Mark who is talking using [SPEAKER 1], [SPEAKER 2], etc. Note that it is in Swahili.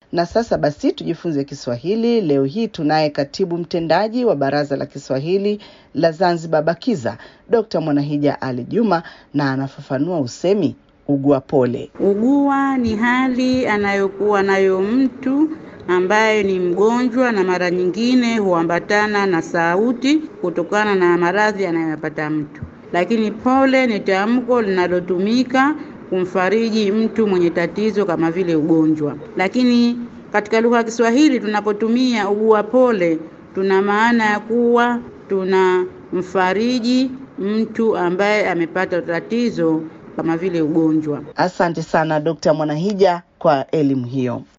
[SPEAKER 1] Na sasa basi tujifunze Kiswahili. Leo hii tunaye katibu mtendaji wa Baraza la Kiswahili la Zanzibar BAKIZA, Dr. Mwanahija Ali Juma, na anafafanua usemi ugua pole.
[SPEAKER 2] Ugua ni hali anayokuwa nayo mtu ambaye ni mgonjwa na mara nyingine huambatana na sauti kutokana na maradhi anayoyapata mtu. Lakini pole ni tamko linalotumika kumfariji mtu mwenye tatizo kama vile ugonjwa. Lakini katika lugha ya Kiswahili tunapotumia ugua pole, tuna maana ya kuwa tunamfariji mtu ambaye amepata tatizo kama vile ugonjwa.
[SPEAKER 1] Asante sana Dr. Mwanahija kwa elimu hiyo.